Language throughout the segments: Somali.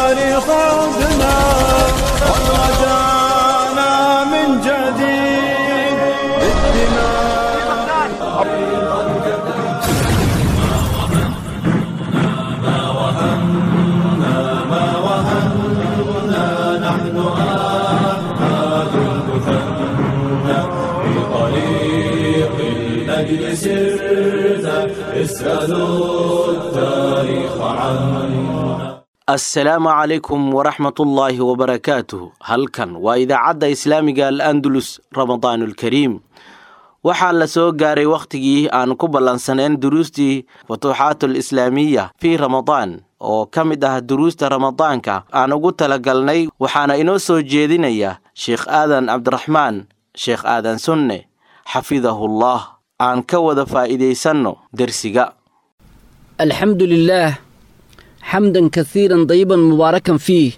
تاريخ عودنا ورجعنا من جديد بالدماء طريق الأجل سرت اسألوا التاريخ عنا assalaamu calaykum waraxmatullaahi wabarakaatuh halkan waa idaacadda islaamiga al andalus ramadaanulkariim waxaa la soo gaaray wakhtigii aan ku ballansaneen duruustii futuuxaatul islaamiya fii ramadaan oo ka mid ah duruusta ramadaanka aan ugu talagalnay waxaana inoo soo jeedinaya sheekh aadan cabdiraxmaan sheekh aadan sunne xafidahullah aan ka wada faa'iidaysanno dersiga الحمد لله حمدا كثيرا طيبا مباركا فيه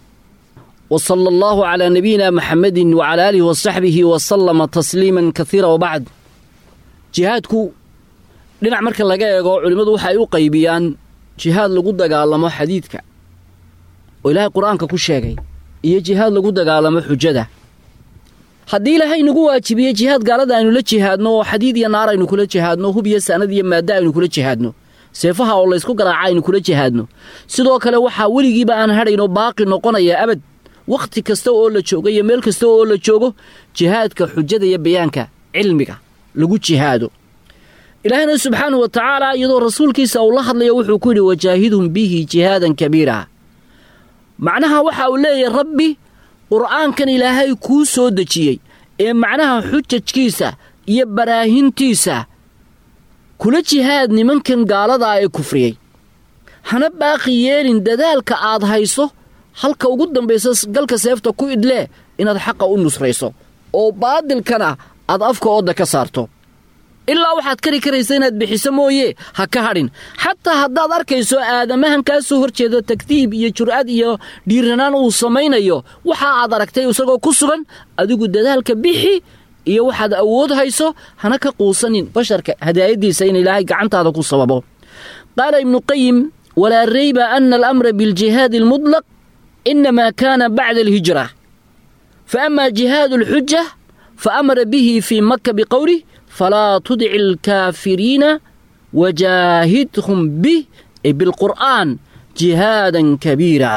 وصلى الله على نبينا محمد وعلى آله وصحبه وسلم تسليما كثيرا وبعد jihaadku dhinac marka laga eego culimmadu waxay u qaybiyaan jihaad lagu dagaalamo xadiidka oo ilaahay qur-aanka ku sheegay iyo jihaad lagu dagaalamo xujada haddii ilaahay nagu waajibiye jihaad gaalada aynu la jihaadno oo xadiid iyo naar aynu kula jihaadno hub iyo sanad iyo maaddo aynu kula jihaadno seefaha oo laysku garaaca aynu kula jihaadno sidoo kale waxaa weligiiba aan hadhaynoo baaqi noqonaya abad wakhti kasta oo la joogo iyo meel kasta oo la joogo jihaadka xujada iyo bayaanka cilmiga lagu jihaado ilaahina subxaanahu wa tacaala iyadoo rasuulkiisa uu la hadlayo wuxuu ku yidhi wajaahidhum bihi jihaadan kabiira macnaha waxa uu leeyahay rabbi qur'aankan ilaahay kuu soo dejiyey ee macnaha xujajkiisa iyo baraahintiisa kula jihaad nimankan gaaladaa ee kufriyey hana baaqi yeelin dadaalka aad hayso halka ugu dambaysa galka seefta ku idlee inaad xaqa u nusrayso oo baadilkana aad afka oodda ka saarto ilaa waxaad kari karaysa inaad bixiso mooye ha ka hadhin xataa haddaad arkayso aadamahan kaa soo hor jeedo takdiib iyo jur'ad iyo dhiiranaan uu samaynayo waxa aad aragtay isagoo ku sugan adigu dadaalka bixi iyo waxaad awood hayso hana ka quusanin basharka hadaayaddiisa in ilaahay gacantaada ku sababo qaala ibnuqayim walaa rayba ana alamra biljihaadi almudlaq inamaa kaana bacda alhijra fa ama jihaadu alxuja fa amara bihi fii maka biqowlih falaa tudici alkaafiriina wajaahidhum bih ay bilqur'aan jihaadan kabiira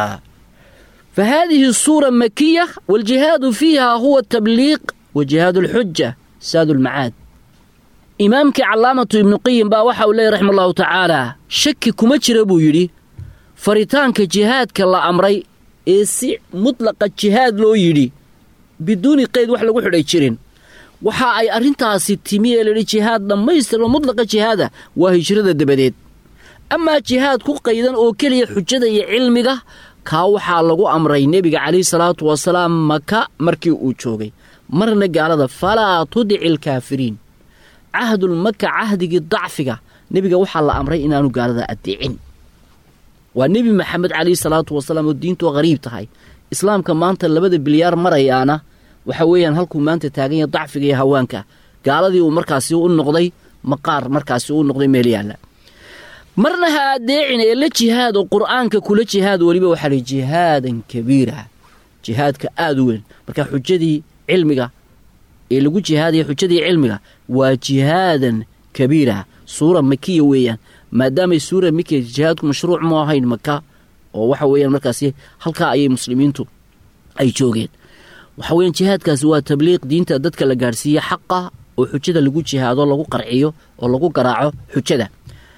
فهذه الصورة مكية والجهاد فيها هو التبليغ وجهاد الحجة ساد المعاد إمامك علامة ابن قيم با waxa uu leeyahy raxima allahu tacaala shaki kuma jira buu yidhi faritaanka jihaadka la amray ee si mutlaqa jihaad loo yidhi biduuni qayd wax lagu xidhay jirin waxa ay arrintaasi timi ee layidhi jihaad dhammaystirma mutlaqa jihaada waa hijrada dabadeed amaa jihaad ku qaydan oo keliya xujada iyo cilmiga kaa waxaa lagu amray nebiga calayhi salaatu wasalaam maka markii uu joogay marna gaalada falaa tudici alkaafiriin cahdulmaka cahdigii dacfiga nebiga waxaa la amray inaanu gaalada addeecin waa nebi maxamed calayhi salaatu wasalaam oo diintu hariib tahay islaamka maanta labada bilyaar marayaana waxa weeyaan halkuu maanta taagan yahay dacfiga iyo hawaanka gaaladii uu markaasi u noqday maqaar markaasi u noqday meel yaalla marna ha addeecin ee la jihaad oo qur'aanka kula jihaad weliba waxaa lihi jihaadan kabiira jihaadka aada u weyn marka xujadii cilmiga ee lagu jihaadaya xujadii cilmiga waa jihaadan kabiira suura makiya weeyaan maadaamay suura makiya jihaadku mashruuc mu ahayn maka oo waxa weeyaan markaasi halkaa ayay muslimiintu ay joogeen waxa weeyaan jihaadkaasi waa tabliiq diinta dadka la gaadhsiiye xaqa oo xujada lagu jihaado lagu qarciyo oo lagu garaaco xujada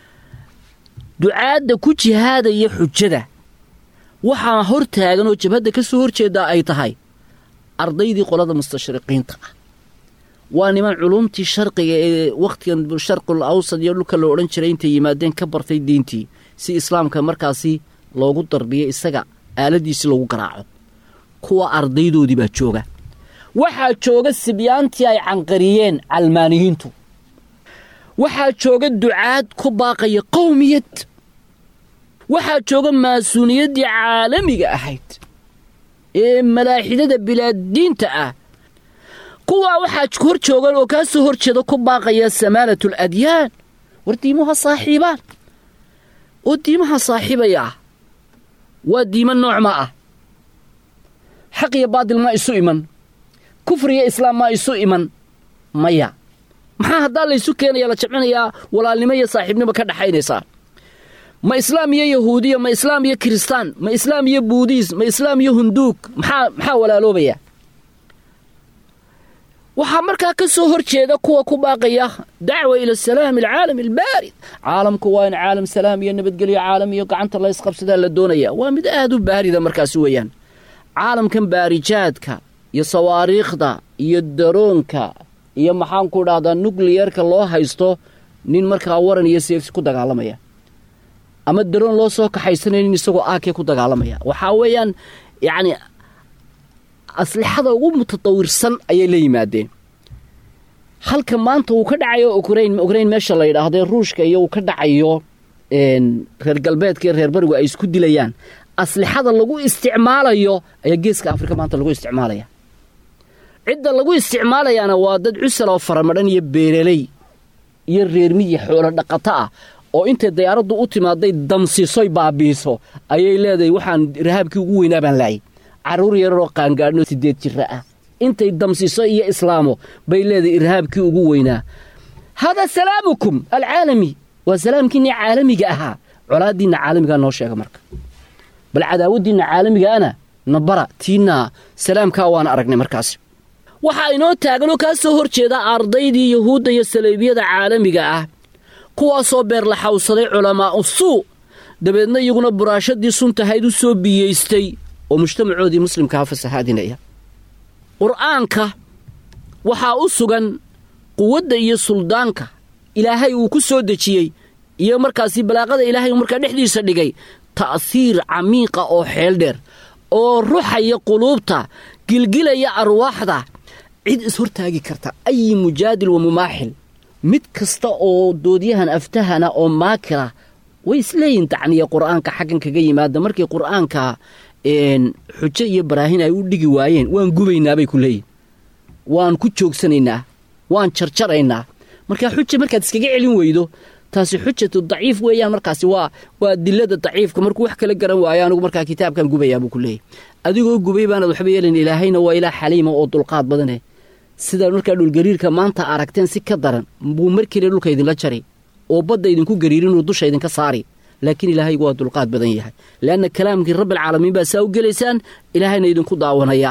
ducaadda ku jihaadaya xujada waxaa hor taagan oo jabhadda ka soo horjeedaa ay tahay ardaydii qolada mustashriqiinta ah waa niman culumtii sharqiga ee wakhtigan sharqul awsad iyo dhulka la odhan jiray intay yimaadeen ka bartay diintii si islaamka markaasi loogu darbiyo isaga aaladiisi lagu garaaco kuwa ardaydoodii baa jooga waxaa jooga sibyaantii ay canqariyeen calmaaniyiintu waxaa jooga ducaad ku baaqaya qowmiyad waxaa jooga maasuuniyaddii caalamiga ahayd ee malaaxidada bilaaddiinta ah kuwaa waxaa hor joogan oo kaa soo hor jeeda ku baaqaya samaalatu aladyaan war diimuha saaxiibaan oo diimaha saaxiibaya ah waa diiman nooc ma ah xaq iyo baadil ma isu iman kufri iyo islaam ma isu iman maya maxaa haddaa laysu keenaya la jamcinayaa walaalnimo iyo saaxiibnimo ka dhexaynaysaa ma islaam iyo yahuudiya ma islaam iyo kiristaan ma islaam iyo buudiis ma islaam iyo hunduug maxaa maxaa walaaloobaya waxaa markaa ka soo hor jeeda kuwa ku baaqaya dacwa ila salaami alcaalami albaarid caalamku waa in caalam salaam iyo nabadgelyo caalam iyo gacanta la ysqabsadaa la doonaya waa mid aad u baarida markaasi weeyaan caalamkan baarijaadka iyo sawaariikhda iyo daroonka iyo maxaanku dhahdaa nukliyerka loo haysto nin markaa waran iyo seefsi ku dagaalamaya ama daroon loo soo kaxaysanaya nin isagoo aakee ku dagaalamaya waxaa weeyaan yacni aslixada ugu mutatawirsan ayay la yimaadeen halka maanta uu ka dhacayo ukrain ukrain meesha la yidhaahde ruushka iyo uu ka dhacayo reer galbeedka iyo reer barigu ay isku dilayaan aslixada lagu isticmaalayo ayaa geeska afrika maanta lagu isticmaalaya cidda lagu isticmaalayaana waa dad cusal oo faramadhan iyo beereley iyo reermiyi xoolo dhaqato ah oo intay dayaaraddu u timaaday damsiisoy baabiiso ayay leedahay waxaan rahaabkii ugu weynaa baan laayay carruur yararoo qaangaadhno siddeed jira ah intay damsiiso iyo islaamo bay leedahay irhaabkii ugu weynaa haadaa salaamukum alcaalami waa salaamkiinna caalamiga ahaa colaaddiinna caalamigaa noo sheega marka bal cadaawaddiinna caalamigaana na bara tiinna salaamkaa waan aragnay markaas waxaa inoo taaganoo kaa soo hor jeeda ardaydii yuhuudda iyo saleebiyada caalamiga ah kuwaasoo beerlaxawsaday culamaa'u suu dabeedna iyaguna buraashadii suntahayd u soo biyeystay oo mujtamacoodii muslimkaha fasahaadinaya qur'aanka waxaa u sugan quwadda iyo suldaanka ilaahay uu ku soo dejiyey iyo markaasi balaaqada ilaahay uu markaa dhexdiisa dhigay ta'hiir camiiqa oo xeel dheer oo ruxaya quluubta gilgilaya arwaaxda cid ishortaagi karta ayi mujaadil wa mumaaxil mid kasta oo doodyahan aftahana oo maakira way isleeyihin tacniya qur'aanka xaggan kaga yimaada markii qur'aanka xujo iyo baraahin ay u dhigi waayeen waan gubaynaabay ku leeyihin waan ku joogsanaynaa waan jarjaraynaa markaa xuja markaad iskaga celin weydo taasi xujatu daciif weeyaan markaasi waa waa dilada daciifka markuu wax kala garan waayo anigu markaa kitaabkan gubayaa buu ku leeyahy adigoo gubay baanaad waxba yeelayn ilaahayna waa ilaah xaliima oo dulqaad badane sidaa markaa dhulgariirka maanta aragteen si ka daran buu mar keliya dhulka idinla jari oo badda idinku gariirinuu dusha idinka saari laakiin ilaahaygu waa dulqaad badan yahay leanna kalaamkii rabbialcaalamiin baa saa u gelaysaan ilaahayna idinku daawanayaa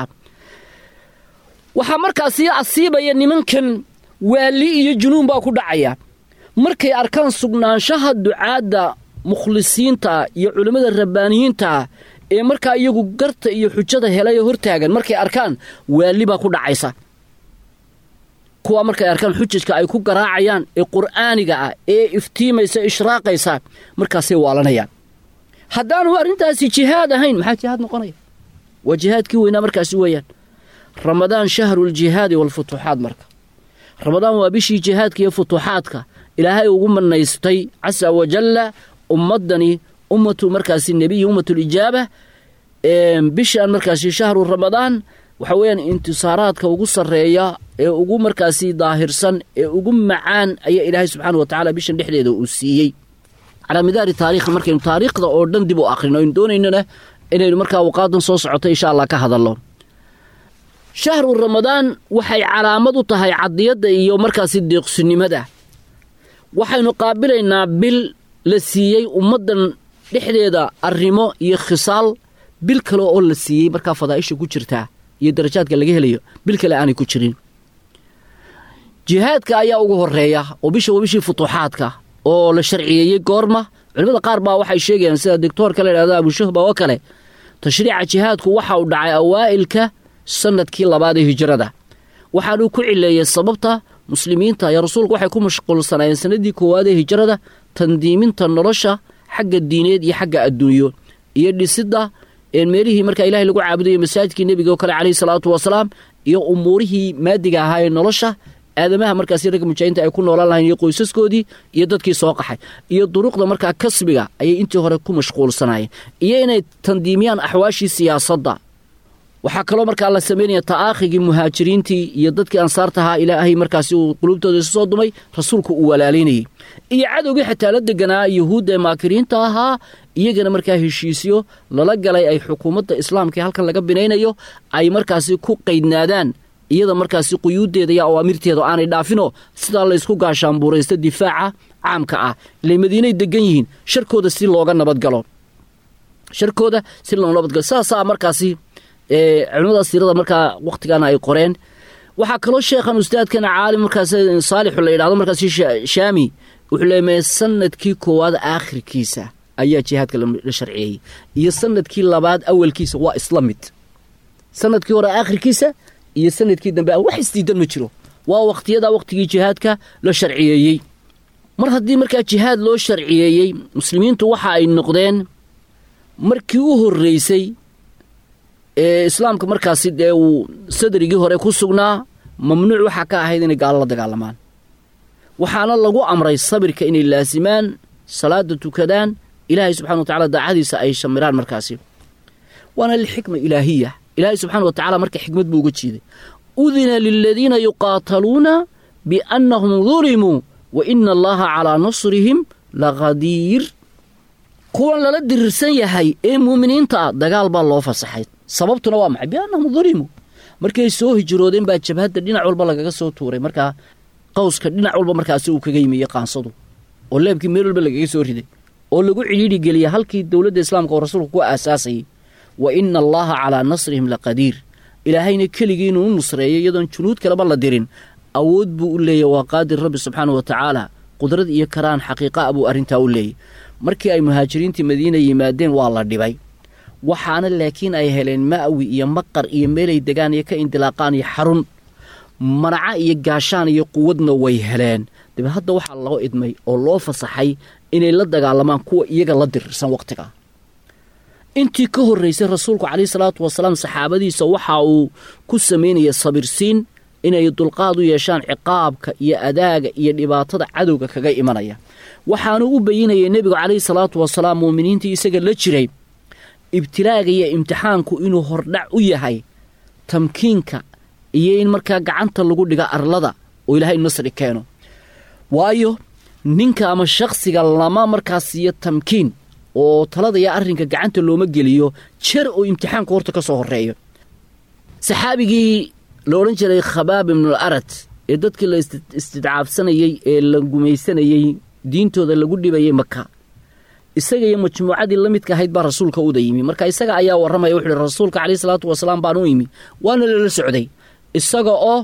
waxaa markaasii asiibaya nimankan waali iyo junuun baa ku dhacaya markay arkaan sugnaanshaha ducaadda mukhlisiinta iyo culimmada rabbaaniyiinta ee markaa iyagu garta iyo xujada helay oo hortaagan markay arkaan waali baa ku dhacaysa kuwaa markay arkaan xujajka ay ku garaacayaan ee qur'aaniga ah ee iftiimaysa ishraaqaysa markaasay waalanayaan haddaanu arrintaasi jihaad ahayn maxaa jihaad noqonaya waa jihaadkii weynaa markaasi weeyaan ramadaan shahruuljihaadi waalfutuuxaad marka ramadaan waa bishii jihaadka iyo futuuxaadka ilaahay ugu manaystay casa wajalla ummaddani ummatu markaasi nebiyi ummatulijaaba bishaan markaasi shahru ramadaan waxa weeyaan intisaaraadka ugu sarreeya ee ugu markaasi daahirsan ee ugu macaan ayaa ilaahay subxaana wa tacala bishan dhexdeeda uu siiyey calaa midaari taariikha markaynu taariikhda oo dhan dib u akhrino aynu doonaynona inaynu markaa awqaadan soo socoto insha allah ka hadalno shahru ramadaan waxay calaamad u tahay cadiyadda iyo markaasi deeqsinimada waxaynu qaabilaynaa bil la siiyey ummaddan dhexdeeda arrimo iyo khisaal bil kale oo la siiyey markaa fadaa'isha ku jirtaa iyo darajaadka laga helayo bil kale aanay ku jirin jihaadka ayaa ugu horeeya oo bisha waa bishii futuuxaadka oo la sharciyeeyey goorma culimmada qaar baa waxay sheegayaan sida doctoorka la yidhahdo abushahba oo kale tashriica jihaadku waxa uu dhacay awaa'ilka sannadkii labaad ee hijrada waxaanuu ku cileeyey sababta muslimiinta iyo rasuulku waxay ku mashquulsanaayeen sannaddii koowaad ee hijrada tandiiminta nolosha xagga diineed iyo xagga adduunyo iyo dhisidda meelihii markaa ilahay lagu caabudayo masaajidkii nebiga oo kale calayhi salaatu wasalaam iyo umuurihii maadiga ahaa ee nolosha aadamaha markaasi ragga mujaahidiinta ay ku noolaan lahayn iyo qoysaskoodii iyo dadkii soo qaxay iyo duruqda markaa kasbiga ayay intii hore ku mashquulsanaayeen iyo inay tandiimiyaan axwaashii siyaasadda waxaa kaloo markaa la samaynaya ta'aakhigii muhaajiriintii iyo dadkii ansaarta ahaa ilaahay markaasi uu quluubtooda isu soo dumay rasuulku uu walaalaynayey iyo cadowgii xataa la deganaa yuhuudda ee maakiriinta ahaa iyagana markaa heshiisyo lala galay ay xukuumadda islaamka ee halkan laga binaynayo ay markaasi ku qaydnaadaan iyada markaasi quyuuddeeda iyo awaamirteeda aanay dhaafinoo sidaa laysku gaashaanbuuraysta difaaca caamka ah ilay madiinay degan yihiin sharkooda si looga nabadgalo sharkooda si looga nabadgalo saasaa markaasi culimada siirada markaa wakhtigaana ay qoreen waxaa kaloo sheekhan ustaadkana caalim markaas saalixu la yidhahdo markaas shaami wuxuu leemaya sanadkii koowaad aakhirkiisa ayaa jihaadka la sharciyeeyey iyo sanadkii labaad awalkiisa waa isla mid sanadkii hore aakhirkiisa iyo sanadkii dambe wax isdiidan ma jiro waa wakhtiyadaa wakhtigii jihaadka la sharciyeeyey mar haddii markaa jihaad loo sharciyeeyey muslimiintu waxa ay noqdeen markii u horreysay ee islaamka markaasi dee uu sadrigii hore ku sugnaa mamnuuc waxaa ka ahayd inay gaalo la dagaalamaan waxaana lagu amray sabirka inay laasimaan salaada tukadaan ilaahay subxana wa tacala daacadiisa ay shamiraan markaasi waana lixikma ilaahiya ilaahay subxana wa tacala marka xikmad buu uga jeeday udina liladiina yuqaataluuna biannahum dulimuu wa ina allaha calaa nasrihim laqadiir kuwan lala dirirsan yahay ee muuminiinta ah dagaal baa loo fasaxay sababtuna waa maxay biannahum dulimuu markay soo hijroodeen baa jabhadda dhinac walba lagaga soo tuuray markaa qawska dhinac walba markaasi uu kaga yimiyo qaansadu oo leebkii meel walba lagaga soo riday oo lagu cidhiidhi geliya halkii dowladda islaamka oo rasuulku ku aasaasayay wa ina allaha calaa nasrihim laqadiir ilaahayna keligii inuu u nusreeyo iyadoon junuud kaleba la dirin awood buu u leeyahy waa qaadir rabbi subxaana wa tacaala qudrad iyo karaan xaqiiqaa buu arrintaa u leeyay markii ay muhaajiriintii madiina yimaadeen waa la dhibay waxaana laakiin ay heleen ma'wi iyo maqar iyo meelay degaan iyo ka indilaaqaan iyo xarun manaca iyo gaashaan iyo quwadna way heleen dabeed hadda waxaa loo idmay oo loo fasaxay inay la dagaalamaan kuwa iyaga la dirirsan wakhtiga intii ka horraysay rasuulku calayhi salaatu wasalaam saxaabadiisa waxa uu ku samaynaya sabirsiin inay dulqaad u yeeshaan ciqaabka iyo adaaga iyo dhibaatada cadowga kaga imanaya waxaanu u bayinayay nebigu calayhi salaatu wasalaam muuminiintii isaga la jiray ibtilaaga iyo imtixaanku inuu hordhac u yahay tamkiinka iyo in markaa gacanta lagu dhiga arlada oo ilaahay nasri keeno waayo ninka ama shakhsiga lama markaas siiyo tamkiin oo talada iyo arrinka gacanta looma geliyo jer oo imtixaanku horta ka soo horreeyo saxaabigii la odhan jiray khabaab ibnul arad ee dadkii la istidcaafsanayey ee la gumaysanayey diintooda lagu dhibayay maka isaga iyo majmuucadii la midka ahayd baa rasuulka uda yimi marka isaga ayaa warramaya wuxu uhi rasuulka caleyhi salaatu wasalaam baan u yimi waana lala socday isaga oo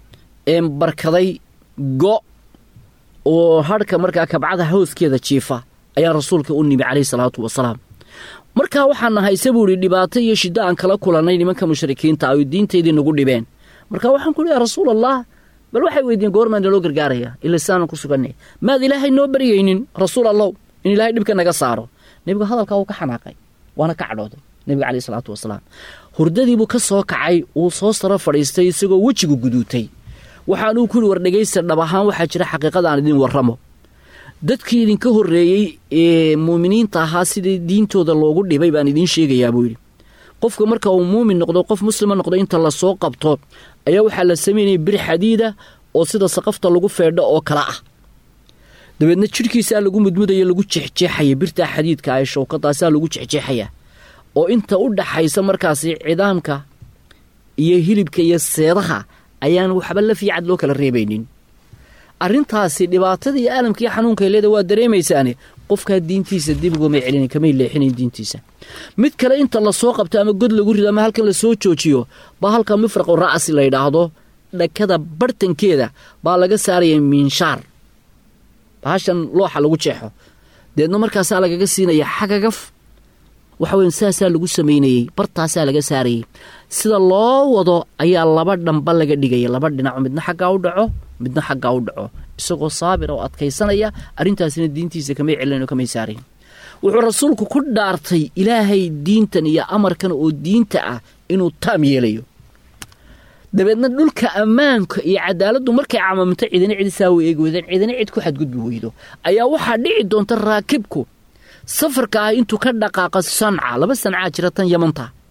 barkaday go' oo hadhka markaa kabcada hooskeeda jiifa ayaa rasuulka u nimi caleyhi salaatu wasalaam markaa waxaan nahay se buu idhi dhibaato iyo shiddo aan kala kulannay nimanka mushrikiinta ay diintaydii nagu dhibeen marka waxaan ku uhi yaa rasuul allah bal waxay weydiiyeen goormaa naloo gargaaraya ila saanan ku suganay maad ilaahay noo baryaynin rasuul allow in ilaahay dhibka naga saaro nebigu hadalkaa wuu ka xanaaqay waana ka cadhooday nebiga caleyhi salaatu wasalaam hurdadiibuu ka soo kacay uu soo saro fadhiistay isagoo wejigu guduutay waxaanuu ku yidhi war dhegaysta dhab ahaan waxaa jira xaqiiqada aan idin warramo dadkii idinka horreeyey ee muuminiinta ahaa sidii diintooda loogu dhibay baan idiin sheegayaa buu yidhi qofka marka uu muumin noqdo qof muslima noqdo inta la soo qabto ayaa waxaa la samaynaya bir xadiida oo sida saqafta lagu feedho oo kale ah dabeedna jidhkiisaa lagu mudmudaya lagu jeexjeexaya birtaa xadiidka ee showkadaasaa lagu jeexjeexaya oo inta u dhaxaysa markaasi cidaamka iyo hilibka iyo seedaha ayaan waxba la fiicad loo kala reebaynin arrintaasi dhibaatada iyo aalamka iyo xanuunka leeda waa dareemaysaane qofkaa diintiisa dib ugumay celina kamay leexinayn diintiisa mid kale inta lasoo qabto ama god lagu rido ama halkan lasoo joojiyo baa halka mifraqu ra'si la yidhaahdo dhakada bartankeeda baa laga saaraya miinshaar bahashan looxa lagu jeexo deedna markaasaa lagaga siinaya xagagaf waxa weya saasaa lagu samaynayey bartaasaa laga saarayey sida loo wado ayaa laba dhamba laga dhigaya laba dhinaco midna xaggaa u dhaco midna xaggaa u dhaco isagoo saabir oo adkaysanaya arrintaasina diintiisa kamay celin oo kamay saarayn wuxuu rasuulku ku dhaartay ilaahay diintan iyo amarkan oo diinta ah inuu taam yeelayo dabeedna dhulka ammaanka iyo cadaaladdu markay camamto cidina cid saa u eegi weydeen cidina cid ku xadgudbi weydo ayaa waxaa dhici doonta raakibku safarka ah intuu ka dhaqaaqa sanca laba sancaa jira tan yamanta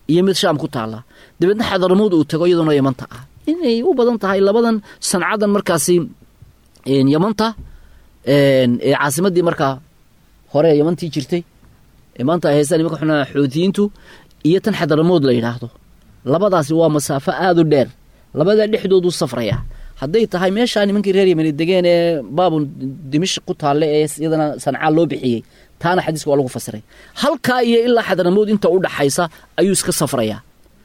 iyo mid shaam ku taalla dabeedna xadaramood uu tago iyadoona yamanta ah inay u badan tahay labadan sancadan markaasi yamanta ee caasimadii markaa hore yamantii jirtay ee maanta ay haystaan nimanka xunaa xoutiyiintu iyo tan xadaramood la yidhaahdo labadaasi waa masaafo aada u dheer labadaa dhexdoodu safraya hadday tahay meeshaa nimankii reer yemeni degeen ee baabun dimashq ku taalle ee iyadana sancaa loo bixiyey taana xadiiska waa lagu fasiray halkaa iyo ilaa xadaramood inta u dhaxaysa ayuu iska safrayaa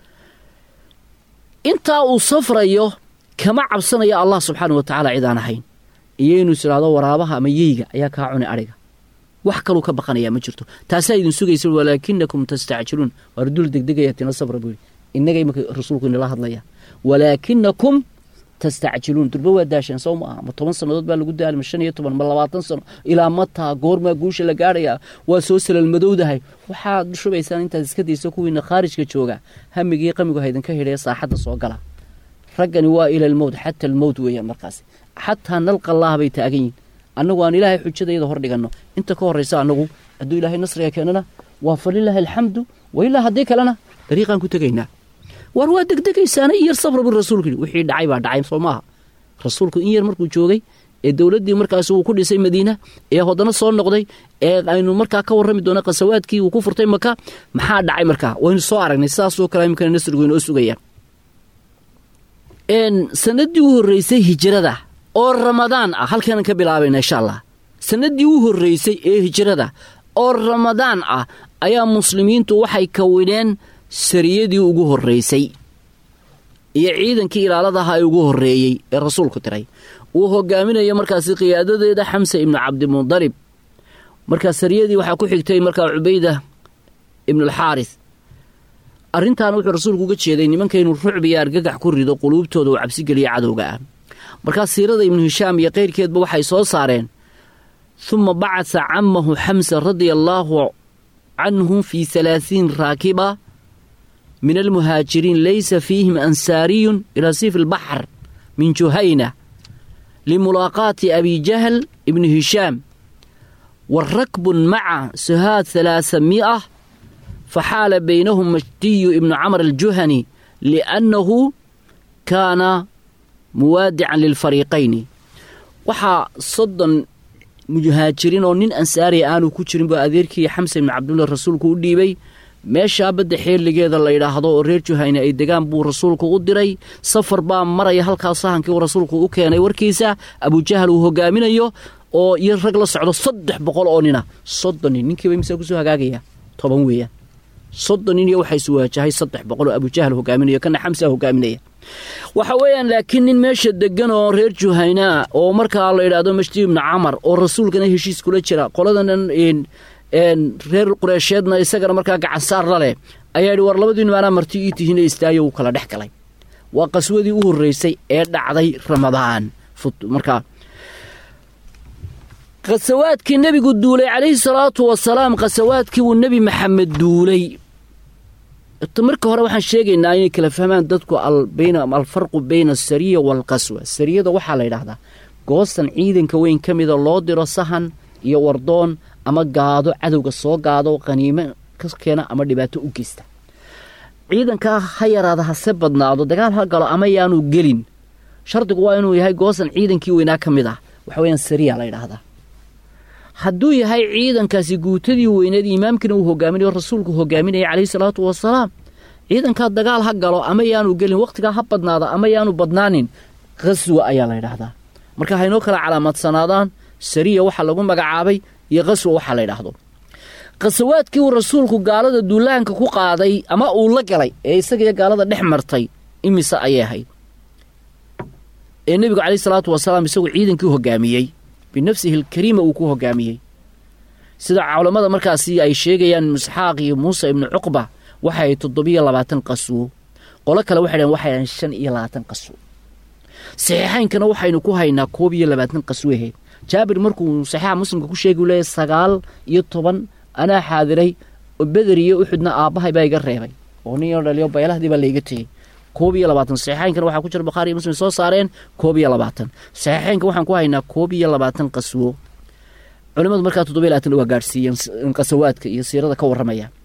intaa uu safrayo kama cabsanaya allah subxaana wa tacaala cid aan ahayn iyo inuu is idhaahdo waraabaha ama yeyga ayaa kaa cuni adhiga wax kaluu ka baqanayaa ma jirto taasaa idin sugaysa walaakinakum tastacjiluun waar dul degdegaya tina sabra buu yidhi innaga imika rasuulku inala hadlaya walaakinakum tastacjiluun durba waa daasheen sow ma aha ma toban sannadood baa lagu daali ma shan iyo toban ma labaatan sano ilaa mataa goormaa guusha la gaadhayaa waa soo salalmadowdahay waxaad shubaysaan intaad iska dayso kuwiina khaarijka jooga hamigii qamigu haydinka hidhaya saaxadda soo gala raggani waa ila almowt xata almowt weeyaan markaasi xataa nalqa allaah bay taagan yihin annagu aan ilaahay xujadayada hor dhiganno inta ka horraysa annagu hadduu ilaahay nasriga keenana waa falilaahi alxamdu wa ilaa haddii kalena dariiqaan ku tegaynaa war waa degdegaysaana in yar sabra bu rasuulku yidhi wixii dhacay baa dhacay soo maaha rasuulku in yar markuu joogay ee dowladdii markaas uu ku dhisay madiina ee hoddana soo noqday ee aynu markaa ka warrami doona qasawaadkii uu ku furtay maka maxaa dhacay markaa waynu soo aragnay sidaasoo kale imikana nasrigu inoo sugayaan sanadii u horreysay hijrada oo ramadaan ah halkaanan ka bilaabayna insha allah sanadii u horreysay ee hijrada oo ramadaan ah ayaa muslimiintu waxay kawineen sariyadii ugu horreysay iyo ciidankii ilaaladaha ee ugu horreeyey ee rasuulku diray uu hogaaminayo markaasi qiyaadadeeda xamse ibnu cabdimudalib markaa sariyadii waxaa ku xigtay markaa cubayda ibnualxaaris arrintaana wuxuu rasuulku uga jeeday nimanka inuu rucbiya argagax ku rido quluubtooda uu cabsigeliya cadowga ah markaa siirada ibnu hishaam iyo kayrkeedba waxay soo saareen huma bacasa camahu xamsa radia allaahu canhu fii halaasiin raakiba min almuhaajiriin laysa fiihim ansaariyun ilaa siif albaxr min juhayna limulaaqaati abi jahl ibni hishaam wa rakbun maca suhaad halaasa mi'ah faxaala baynahum majdiyu ibnu camr aljuhani liannahu kaana muwaadican lilfariiqayni waxaa soddon muhaajiriin oo nin ansaariya aanu ku jirin buu adeerkii xamse ibnu cabdullah rasuulku u dhiibay meeshaa badda xeeligeeda la yidhaahdo oo reer juhayne ay degaan buu rasuulku u diray safar baa maraya halkaas sahankii uu rasuulku u keenay warkiisa abujahal uu hogaaminayo oo iyo rag la socdo saddex boqol oo nina soddon nin ninkiiba imsaa kusoo hagaagaya toban weeyaan soddon nin iyo waxaa isu waajahay saddex boqol oo abujahal hogaaminayo kana xamsa hogaaminaya waxa weeyaan laakiin nin meesha degan oo reer juhaynaa oo markaa la yidhaahdo majdi ibnu camar oo rasuulkana heshiis kula jira qoladanan reer qureesheedna isagana markaa gacansaar la leh ayaa yidhi war labadiinu anaa marti ii tihiin ee istaayo wuu kala dhex galay waa qaswadii u horreysay ee dhacday ramadaan markaa khasawaadkii nebigu duulay calayhi salaatu wasalaam khasawaadkii uu nebi maxamed duulay marka hore waxaan sheegaynaa inay kala fahmaan dadku alfarqu bayna asariya waalqaswa sariyada waxaa la yidhaahdaa goosan ciidanka weyn ka mida loo diro sahan iyo wardoon ama gaado cadowga soo gaado qaniimo ka keena ama dhibaato u geysta ciidankaa ha yaraada hase badnaado dagaal ha galo ama yaanu gelin shardigu waa inuu yahay goosan ciidankii weynaa ka mid ah waxa weyaan sariya la yidhaahdaa hadduu yahay ciidankaasi guutadii weyneed imaamkiina uu hogaaminayo rasuulku hogaaminaya calayhi salaatu wasalaam ciidankaa dagaal ha galo ama yaanu gelin wakhtigaa ha badnaada ama yaanu badnaanin qaswa ayaa la yidhaahdaa marka haynoo kala calaamadsanaadaan sariya waxaa lagu magacaabay iyo qaswa waxaa la yidhaahdo qasawaadkii uu rasuulku gaalada duulaanka ku qaaday ama uu la galay ee isagaiyo gaalada dhex martay imise ayay ahayd ee nebigu calayhi salaatu wasalaam isagu ciidankii hogaamiyey binafsihi alkariima uu ku hogaamiyey sida culammada markaasi ay sheegayaan isxaaq iyo muuse ibnu cuqba waxay toddobiyo labaatan qaswo qolo kale waxay dhaheen waxay dhahen shan iyo labaatan qaswo saxiixaynkana waxaynu ku haynaa koob iyo labaatan qasweheed jaabir markuu saxiixa muslimka ku sheegi u leeyahy sagaal iyo toban anaa xaadiray oo beder iyo uxudna aabbahay baa iga reebay oo nin yaro dhaliyo baylahdii baa layga tegey koob iyo labaatan saxiixaynkana waxaa ku jira bukhaari iyo muslim soo saareen koob iyo labaatan saxiixaynka waxaan ku haynaa koob iyo labaatan qaswo culimmadu markaa toddoba iyo labaatan waa gaadhsiiyeen qasawaadka iyo siirada ka warramaya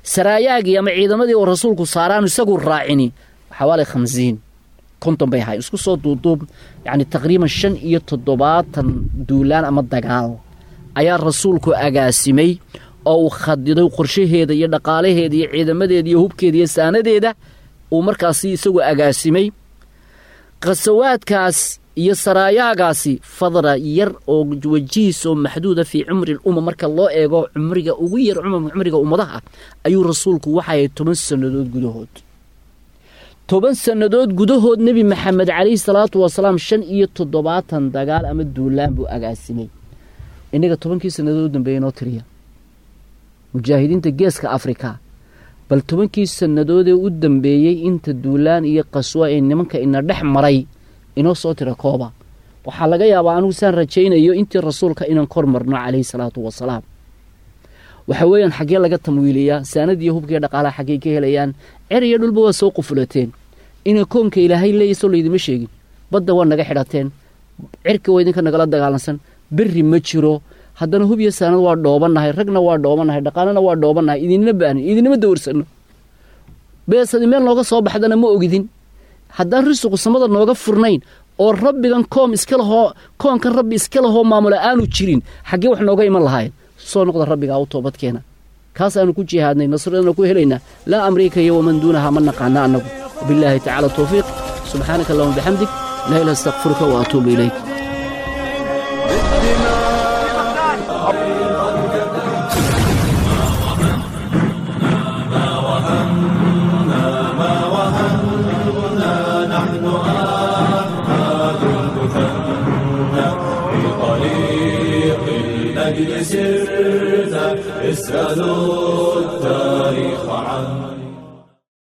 saraayaagii ama ciidamadii oo rasuulku saaraanu isagu raacini xawaali khamsiin konton bay ahayn isku soo duuduub yacni taqriiban shan iyo toddobaatan duulaan ama dagaal ayaa rasuulku agaasimay oo uu khadiday qorshaheeda iyo dhaqaalaheeda iyo ciidamadeeda iyo hubkeeda iyo saanadeeda uu markaasi isagu agaasimay khasawaadkaas iyo saraayaagaasi fadra yar oo wajihiis oo maxduuda fii cumri lumma marka loo eego cumriga ugu yar cumriga ummadaha ayuu rasuulku waxaayay toban sannadood gudahood toban sannadood gudahood nebi maxamed calayhi salaatu wasalaam shan iyo toddobaatan dagaal ama duulaan buu agaasimay innaga tobankii sannadood u dambeeya inoo tiriya mujaahidiinta geeska afrika bal tobankii sannadoodee u dambeeyey inta duulaan iyo qaswa ee nimanka ina dhex maray inoo soo tira kooba waxaa laga yaabaa anigu saan rajaynayo intii rasuulka inaan kor marno calayhi salaatu wasalaam waxa weeyaan xaggee laga tamwiiliyaa saanadiiyo hubkiiyo dhaqaalaha xaggey ka helayaan cer iyo dhulba waa soo qufulateen inay koonka ilaahay leeyaysoo laydima sheegin badda waa naga xidhateen cirka waa idinka nagala dagaalansan berri ma jiro haddana hub iyo saanad waa dhoobannahay ragna waa dhoobannahay dhaqaalana waa dhoobannahay idinna baanin idinama dowrsanno beesadi meel nooga soo baxdana ma ogidin haddaan risuqu samada nooga furnayn oo rabbigan koom iska lahoo koonkan rabbi iska lahoo maamula aanu jirin xaggee wax nooga iman lahayn soo noqda rabbigaa u toobadkeena kaasaanu ku jihaadnay nasradana ku helaynaa laa amriika iyo waman duunaha ma naqaana annagu wabillaahi tacala tawfiiq subxaanaka allahuma bixamdik laa ilaha astaqfiruka wa atuubu ilayk طريق الأجل سرت اسألوا